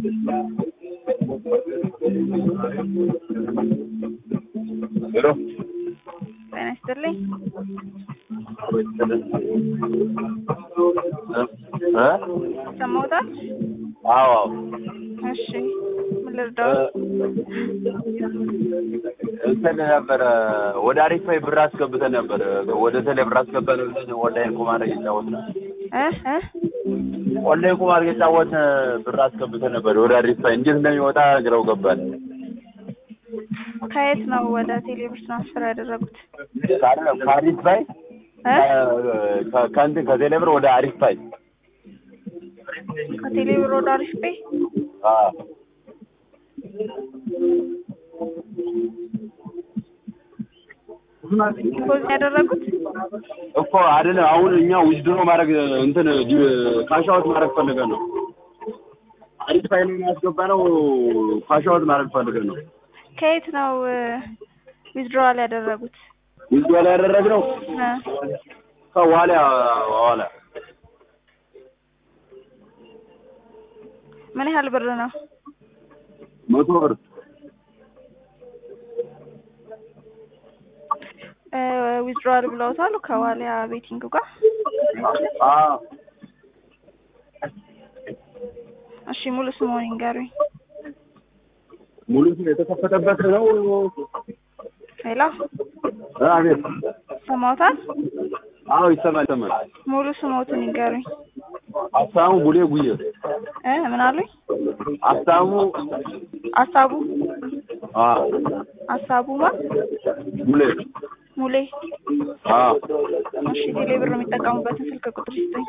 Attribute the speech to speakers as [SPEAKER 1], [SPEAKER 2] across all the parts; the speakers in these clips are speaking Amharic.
[SPEAKER 1] ሄሎ
[SPEAKER 2] ጤና ይስጥልኝ።
[SPEAKER 1] እ
[SPEAKER 2] ሰማውታል?
[SPEAKER 1] አዎ አዎ
[SPEAKER 2] እሺ ምን ልርዳው?
[SPEAKER 1] እንትን ነበረ ወደ አሪፍ ፓይ ብር አስገብተን ነበር። ወደ ቴሌ ብር አስገባን ብለን ኦንላይን ቁማር እየጫወትን
[SPEAKER 2] እ እ
[SPEAKER 1] ኦንላይን ቁማር እየጫወትን ብር አስገብተን ነበር ወደ አሪፍ ፓይ። እንዴት እንደሚወጣ ግራው ገባን።
[SPEAKER 2] ከየት ነው ወደ ቴሌብር ትራንስፈር ያደረጉት?
[SPEAKER 1] ካለ- ከአሪፍ ፓይ
[SPEAKER 2] እ
[SPEAKER 1] ከ- ከእንትን ከቴሌ ብር ወደ አሪፍ ፓይ
[SPEAKER 2] ከቴሌብር ወደ አሪፍ ፔ
[SPEAKER 1] አዎ
[SPEAKER 2] ዲፖዚት ያደረጉት
[SPEAKER 1] እኮ አይደለም። አሁን እኛ ዊዝድሮ ማድረግ እንትን ካሻውት ማድረግ ፈልገን ነው። አሪፍ ፋይል ያስገባ ነው። ካሻውት ማድረግ ፈልገን ነው።
[SPEAKER 2] ከየት ነው ዊዝድሮዋል ያደረጉት?
[SPEAKER 1] ዊዝድሮ ላይ ያደረግነው
[SPEAKER 2] እ
[SPEAKER 1] ከዋሊያ ዋላ
[SPEAKER 2] ምን ያህል ብር ነው?
[SPEAKER 1] መቶ ብር
[SPEAKER 2] እ ዊዝድሮዋል ብለውታል ከዋሊያ ቤቲንግ ጋር።
[SPEAKER 1] አዎ
[SPEAKER 2] እሺ ሙሉ ስሙን ይንገሩኝ።
[SPEAKER 1] ሙሉ ስም የተከፈተበት ነው።
[SPEAKER 2] ሄሎ
[SPEAKER 1] እ አቤት።
[SPEAKER 2] ሰማውታል?
[SPEAKER 1] አዎ ይሰማል ይሰማል።
[SPEAKER 2] ሙሉ ስሞትን ይንገሩኝ።
[SPEAKER 1] አሳሙ ቡሌ ጉዬ
[SPEAKER 2] እ ምን አሉኝ?
[SPEAKER 1] አሳሙ
[SPEAKER 2] አሳቡ
[SPEAKER 1] አዎ
[SPEAKER 2] አሳቡማ
[SPEAKER 1] ቡሌ
[SPEAKER 2] ሙሌ
[SPEAKER 1] አዎ
[SPEAKER 2] እሺ ቴሌ ብር የሚጠቀሙበትን ስልክ ቁጥር ይስጠኝ።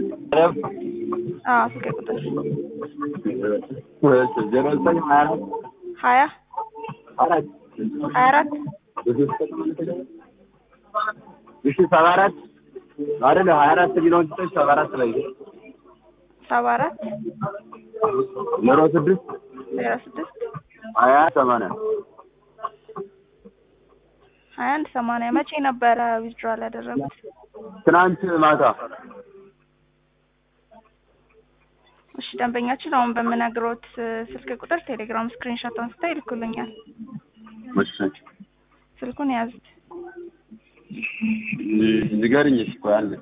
[SPEAKER 2] አዎ ስልክ ቁጥር
[SPEAKER 1] ዜሮ ዘጠኝ ሀያ አራት
[SPEAKER 2] ሀያ
[SPEAKER 1] አራት
[SPEAKER 2] ሀያ አራት
[SPEAKER 1] እሺ ሰባ አራት አይደለ ሀያ አራት የሚለውን ትተሽ ሰባ አራት ላይ
[SPEAKER 2] ሰባ አራት
[SPEAKER 1] ዜሮ ስድስት
[SPEAKER 2] ዜሮ ስድስት
[SPEAKER 1] ሀያ ሰማንያ
[SPEAKER 2] ሀያ አንድ ሰማንያ መቼ ነበረ ዊዝድሮዋል ያደረጉት?
[SPEAKER 1] ትናንት ማታ
[SPEAKER 2] እሺ ደንበኛችን አሁን በምነግሮት ስልክ ቁጥር ቴሌግራም ስክሪንሾት አንስተው ይልኩልኛል።
[SPEAKER 1] እሺ
[SPEAKER 2] ስልኩን ያዙት።
[SPEAKER 1] ንገርኝ እስኪ ቆይ አለ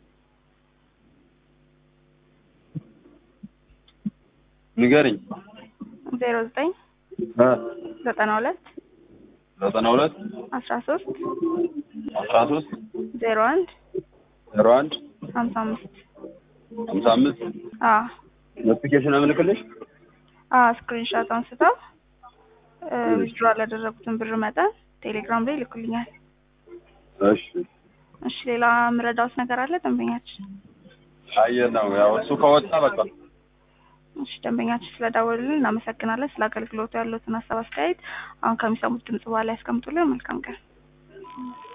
[SPEAKER 1] ንገርኝ
[SPEAKER 2] ዜሮ ዘጠኝ
[SPEAKER 1] እ
[SPEAKER 2] ዘጠና ሁለት
[SPEAKER 1] ዘጠና ሁለት
[SPEAKER 2] አስራ ሶስት
[SPEAKER 1] አስራ ሶስት
[SPEAKER 2] ዜሮ አንድ
[SPEAKER 1] ዜሮ አንድ
[SPEAKER 2] ሀምሳ አምስት
[SPEAKER 1] ሀምሳ አምስት
[SPEAKER 2] አዎ
[SPEAKER 1] ኖቲፊኬሽን አምልክልሽ
[SPEAKER 2] አዎ ስክሪንሾት አንስተው ዊዝድሮዋል ያደረጉትን ብር መጠን ቴሌግራም ላይ ይልኩልኛል።
[SPEAKER 1] እሺ
[SPEAKER 2] እሺ ሌላ ምረዳውት ነገር አለ ደንበኛችን?
[SPEAKER 1] አየህ ነው ያው እሱ ከወጣ በቃ
[SPEAKER 2] እሺ ደንበኛችን ስለደወሉልን እናመሰግናለን። ስለ አገልግሎቱ ያሉትን ሀሳብ አስተያየት አሁን ከሚሰሙት ድምጽ በኋላ ያስቀምጡልን። መልካም ቀን።